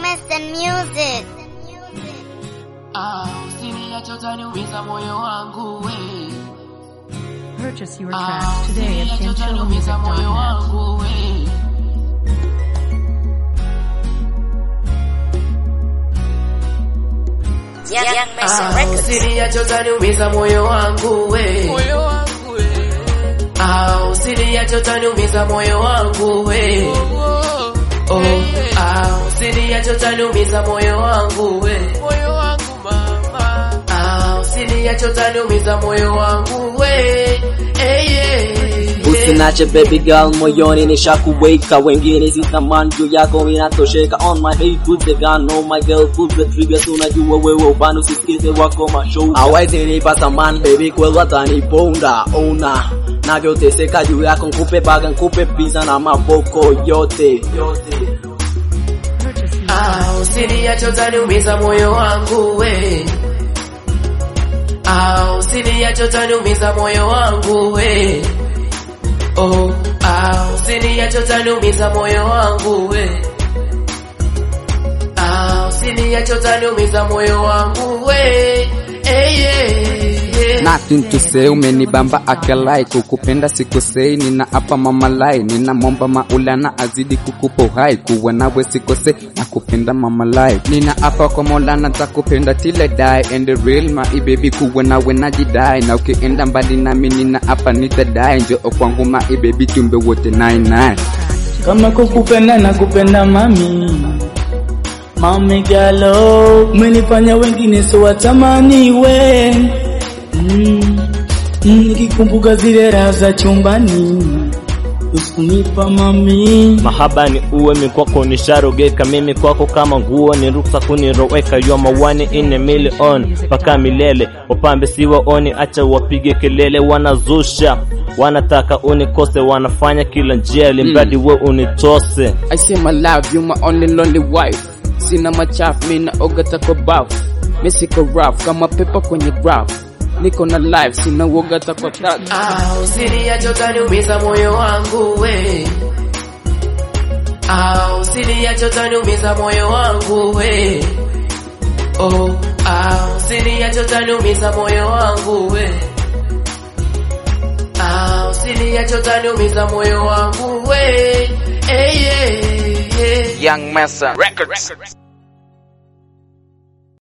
Western music. Ah, usiniache utaniumiza moyo wangu we. Purchase your Ah, tracks today at usiniache utaniumiza moyo kinchillmusic.net. wangu we. Young, Young Mason Ah, Records. usiniache utaniumiza moyo wangu we. moyo wangu we. Ah, usiniache utaniumiza moyo wangu we. Oh, Oh, eh, ah, usiniache utaniumiza moyo wangu we. moyo wangu mama Ah, usiniache utaniumiza moyo wangu we. Eh, yeah, yeah. Usinache baby girl moyoni nishakuweka wengine si thamani juu yako inatosheka on my head put the gun on my girl put the trigger so unajua wewe upande usisikize wako mashow hawezi nipa thamani baby kweli wataniponda ona navyoteseka juu yako nkupe baga nkupe pizza na maboko yote yote Purchase your Ah, usiniache utaniumiza moyo wangu we. Ah, usiniache utaniumiza moyo wangu we. Oh, ah, usiniache utaniumiza moyo wangu we. Ah, usiniache utaniumiza moyo wangu we. Eh, yeah, yeah. Nothing to say, umenibamba akalai, kukupenda sikosei, nina hapa mamalai, nina momba maulana azidi kukupa uhai, kuwa nawe sikosei, nakupenda mamalai, nina hapa kwa maulana takupenda till I die, and the real my baby, kuwa nawe najidai, na ukienda mbali nami nina hapa nitadai, njoo kwangu my baby, tumbe wote nine nine. kama kukupenda na kupenda mami mami galo umenifanya wengine so watamani we mm, mm, nikikumbuka zile raha za chumbani usinipa mami mahaba ni uwe mikwako nisharogeka mimi kwako kama nguo ni ruksa kuniroweka yo mawani ine milion mpaka milele wapambe si waoni acha wapige kelele wanazusha wanataka unikose wanafanya kila njia limradi we unitose I say my love, you my only lonely wife. Sina machafu, mina ogata kwa bafu. Mi siko rough, kama pepa kwenye graph. Niko na life, sina ogata kwa tag. Ah, usiniache utaniumiza moyo wangu we. Ah, usiniache utaniumiza moyo wangu we. Oh, ah, usiniache utaniumiza moyo wangu we. Ah, usiniache utaniumiza moyo wangu we. Eh, yeah, yeah. Young Massa Records.